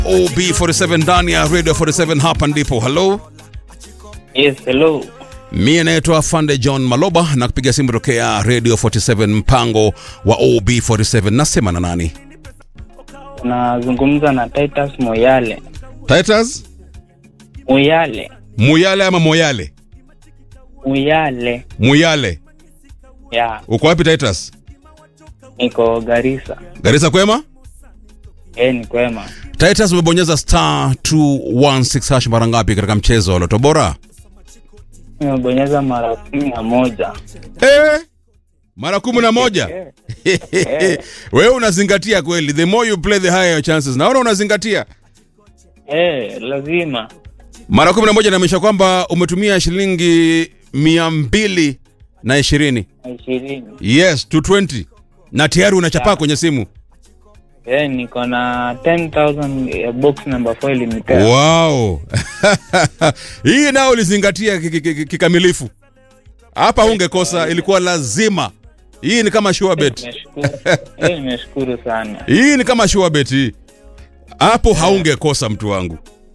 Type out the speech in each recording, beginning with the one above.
OB47 ndani ya Radio 47 hapa ndipo. Hello. Yes, hello. Mie naitwa Fande John Maloba na kupiga simu tokea Radio 47 mpango wa OB47. Nasema na nani? Unazungumza na Titus Moyale. Titus Moyale. Muyale ama Moyale? Moyale. Muyale. Ya, Uko wapi Titus? niko Garissa. Garissa kwema? Eh, ni kwema. Titus umebonyeza star 216 hash mara ngapi katika mchezo wa Loto Bora? Nimebonyeza mara kumi na moja. Eh, mara kumi na moja. Eh, Wewe unazingatia kweli, the more you play the higher your chances. Naona unazingatia. eh, lazima. Mara kumi na moja inaonyesha kwamba umetumia shilingi mia mbili na ishirini. Ishirini. Yes, 220 na tayari unachapaa Yeah. kwenye simu. Eh, niko na 10,000 eh, box number 4 ilinipea. Wow. Hii nao ulizingatia ki- ki- ki- kikamilifu. Hapa ungekosa, ilikuwa lazima. Hii ni kama sure bet. Nimeshukuru. Eh, nimeshukuru sana. Hii ni kama sure bet hii. Hapo haungekosa mtu wangu.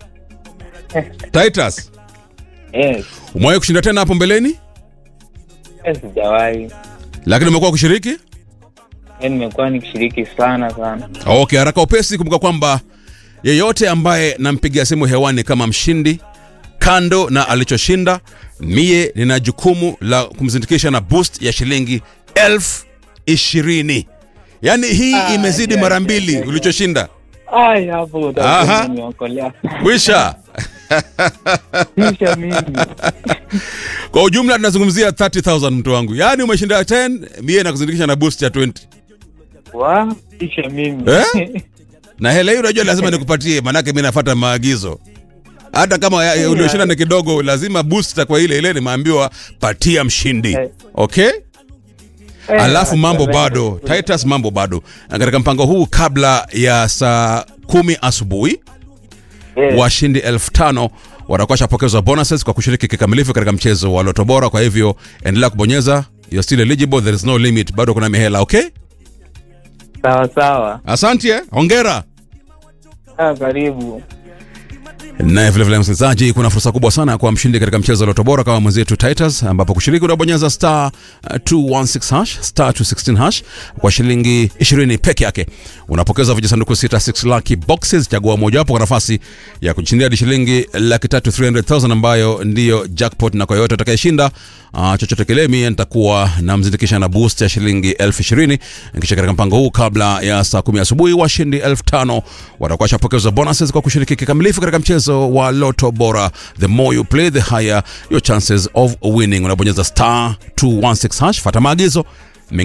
Titus, Eh, umewahi kushinda tena hapo mbeleni? eh, sijawahi. Lakini umekuwa kushiriki? Eh, nimekuwa nikishiriki sana sana. Okay, haraka upesi, kumbuka kwamba yeyote ambaye nampigia simu hewani kama mshindi, kando na alichoshinda, mie nina jukumu la kumzindikisha na boost ya shilingi elfu ishirini. Yaani hii Ah, imezidi yeah, mara yeah, mbili yeah. ulichoshinda. Ai, hapo Aha. utakuwa unaniokolea. Kwisha. Kisha mimi. Kwa ujumla tunazungumzia 30000 mtu wangu. Yaani umeshinda 10, mie nakuzindikisha na boost ya 20. Wa, kisha mimi. Eh? Na hela hii unajua lazima nikupatie, manake mimi nafuata maagizo. Hata kama ya- ya ulioshinda ni kidogo, lazima booster kwa ile ile nimeambiwa patia mshindi. Eh. Okay? Eh, Alafu mambo asante. bado, Titus mambo bado. Na katika mpango huu kabla ya saa kumi asubuhi Eh, washindi elfu tano watakuwa washapokezwa bonuses kwa kushiriki kikamilifu katika mchezo wa Loto Bora. Kwa hivyo endelea kubonyeza, you're still eligible, there is no limit, bado kuna mihela. Okay, sawa sawa. asante, eh. hongera. Ah, karibu. Naye vilevile msikilizaji, kuna fursa kubwa sana kwa mshindi katika mchezo wa Loto Bora kama mwenzetu Titus, ambapo kushiriki unabonyeza star uh, 216 hash star 216 hash kwa shilingi 20 peke yake. Unapokeza vijisanduku 66 lucky boxes, chagua mojawapo kwa nafasi ya kushindia hadi shilingi laki tatu 300,000 ambayo ndiyo jackpot, na kwa yoyote atakayeshinda uh, chochote kile, mie nitakuwa namzindikisha na boost ya shilingi elfu ishirini kisha katika mpango huu kabla ya saa kumi asubuhi washindi elfu tano watakuwa washapokezwa bonuses kwa kushiriki kikamilifu katika mchezo wa Loto Bora. The more you play the higher your chances of winning. Unabonyeza star 216 hash, fata maagizo